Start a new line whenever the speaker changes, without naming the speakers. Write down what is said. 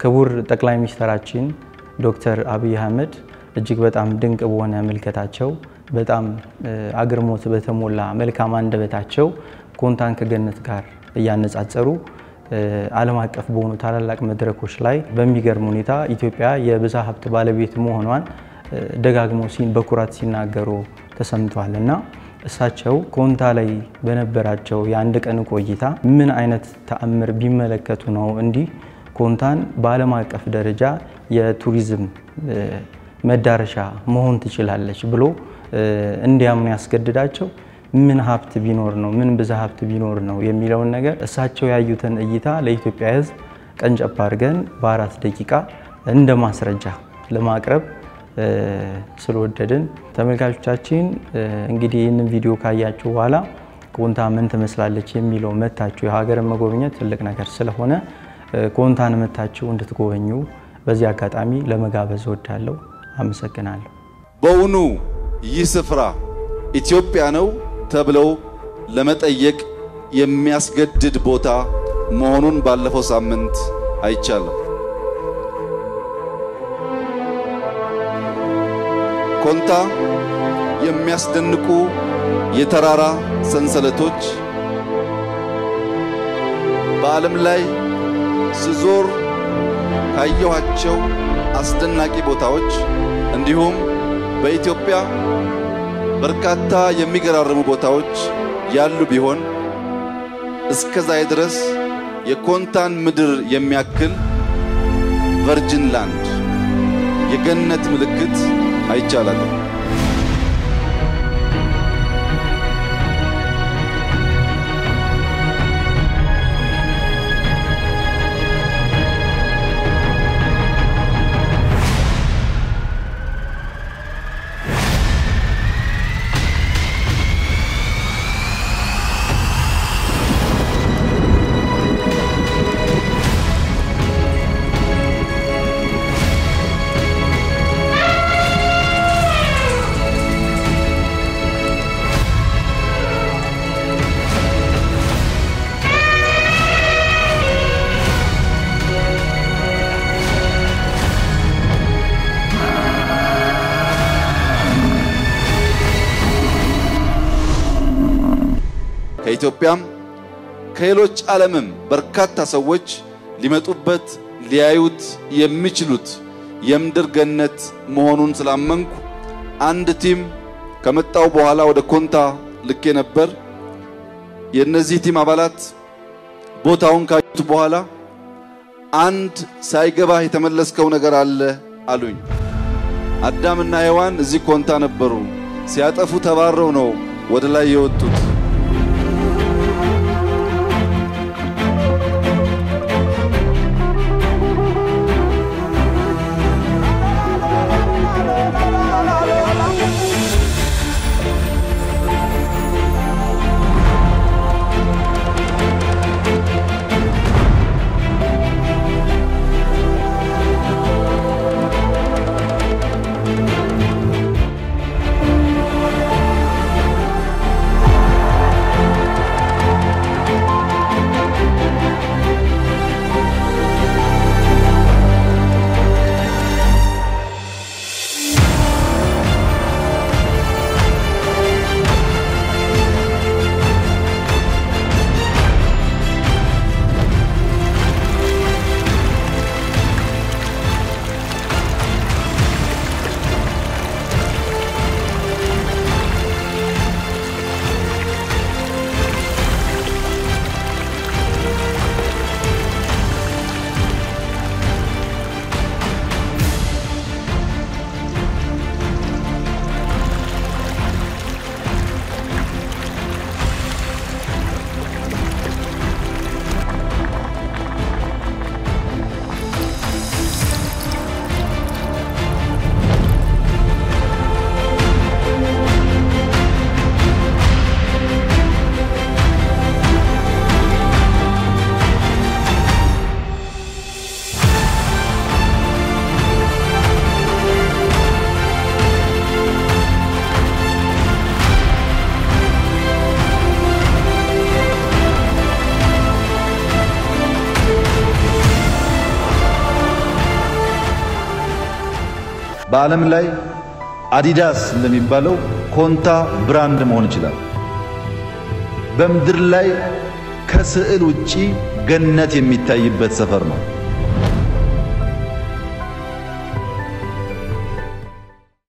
ክቡር ጠቅላይ ሚኒስትራችን ዶክተር አብይ አህመድ እጅግ በጣም ድንቅ በሆነ ምልከታቸው በጣም አግርሞት በተሞላ መልካም አንደበታቸው ኮንታን ከገነት ጋር እያነጻጸሩ ዓለም አቀፍ በሆኑ ታላላቅ መድረኮች ላይ በሚገርም ሁኔታ ኢትዮጵያ የብዝሃ ሀብት ባለቤት መሆኗን ደጋግመው በኩራት ሲናገሩ ተሰምቷል እና እሳቸው ኮንታ ላይ በነበራቸው የአንድ ቀን ቆይታ ምን አይነት ተአምር ቢመለከቱ ነው እንዲህ ኮንታን በዓለም አቀፍ ደረጃ የቱሪዝም መዳረሻ መሆን ትችላለች ብሎ እንዲያምኑ ያስገድዳቸው ምን ሀብት ቢኖር ነው ምን ብዝሃ ሀብት ቢኖር ነው የሚለውን ነገር እሳቸው ያዩትን እይታ ለኢትዮጵያ ሕዝብ ቀንጨብ አድርገን በአራት ደቂቃ እንደ ማስረጃ ለማቅረብ ስለወደድን ተመልካቾቻችን እንግዲህ ይህንን ቪዲዮ ካያችሁ በኋላ ኮንታ ምን ትመስላለች የሚለው መታችሁ የሀገርን መጎብኘት ትልቅ ነገር ስለሆነ ኮንታን መታችሁ እንድትጎበኙ በዚህ አጋጣሚ ለመጋበዝ እወዳለሁ። አመሰግናለሁ።
በውኑ ይህ ስፍራ ኢትዮጵያ ነው ተብለው ለመጠየቅ የሚያስገድድ ቦታ መሆኑን ባለፈው ሳምንት አይቻለሁ። ኮንታ የሚያስደንቁ የተራራ ሰንሰለቶች በዓለም ላይ ስዞር ካየኋቸው አስደናቂ ቦታዎች እንዲሁም በኢትዮጵያ በርካታ የሚገራርሙ ቦታዎች ያሉ ቢሆን እስከዛሬ ድረስ የኮንታን ምድር የሚያክል ቨርጅን ላንድ የገነት ምልክት አይቻላል። ከኢትዮጵያም ከሌሎች ዓለምም በርካታ ሰዎች ሊመጡበት ሊያዩት የሚችሉት የምድር ገነት መሆኑን ስላመንኩ አንድ ቲም ከመጣው በኋላ ወደ ኮንታ ልኬ ነበር። የእነዚህ ቲም አባላት ቦታውን ካዩት በኋላ አንድ ሳይገባህ የተመለስከው ነገር አለ አሉኝ። አዳምና ሔዋን እዚህ ኮንታ ነበሩ። ሲያጠፉ ተባረው ነው ወደ ላይ የወጡት። በዓለም ላይ አዲዳስ እንደሚባለው ኮንታ ብራንድ መሆን ይችላል። በምድር ላይ ከስዕል ውጪ ገነት የሚታይበት ሰፈር ነው።